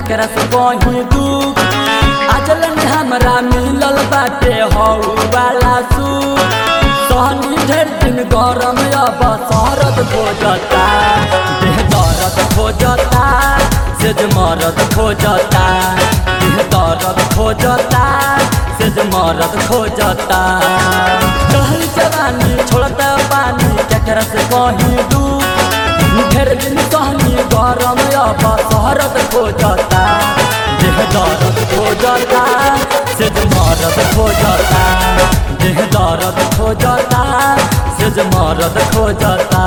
केकरा से कहीं दुख अजलन हमरा मिलल बाटे हौ वाला सुख सहनी ढेर दिन गरम अब शरद खोजता देह दर्द खोजता सेज मरद खोजता देह दर्द खोजता सेज मरद खोजता कहल जवानी छोड़ता पानी केकरा से कहीं दूर ढेर दिन सहनी गरम अब शरद खोजता देह दर्द खोजता सेज मरद खोजता देह दर्द खोजता सेज मरद खोजता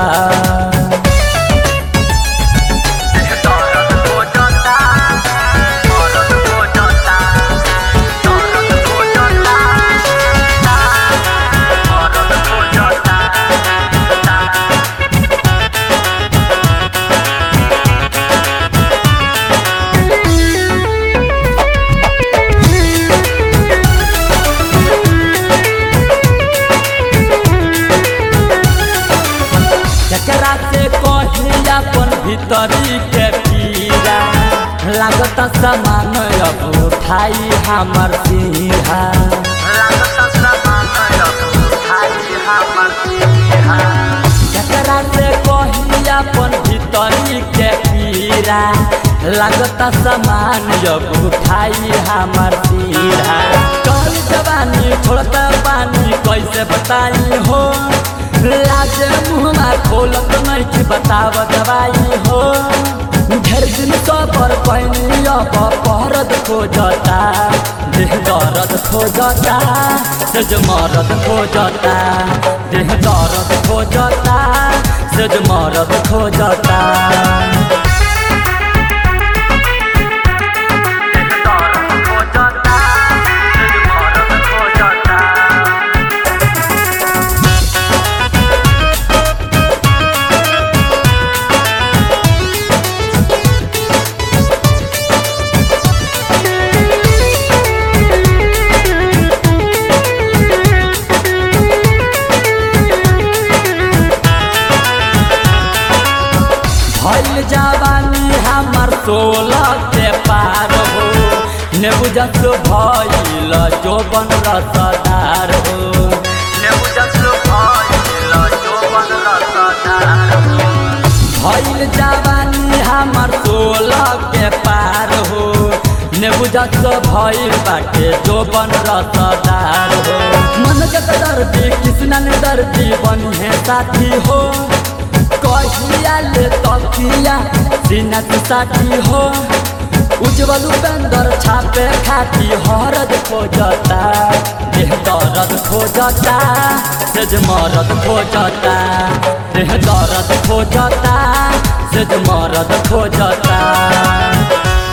केकरा से कही अपन भीतरी के पीरा लागत समान अब उठाई हमर सिंहा केकरा से कही अपन भीतरी के पीरा लागत समान अब उठाई हमर सिंहा कल जवानी छोड़ता पानी कैसे बताई हो लाजे मुहमा खोलत नहीं कि बताव दवाई हो ढेर दिन सबर पैनी अब परद खोजता देह दर्द खोजता सेज मरद खोजता देह दर्द खोजता सेज मरद खोजता भइल जवानी हमर सोलह के पार हो नेबुजस भइल जोबन रसदार हो नेबुजस भइल जोबन रसदार हो भइल जवानी हमर सोलह के पार हो नेबुजस भइल बाटे जोबन रसदार हो मन के दर्दी कृष्ण ने दर्दी बनी साथी हो कहिया ले तकिया सीना के साथी हो उज्जवल उपेंद्र छापे खाती हरद खोजता देह दर्द खोजता सेज मरद खोजता देह दर्द खोजता सेज मरद खोजता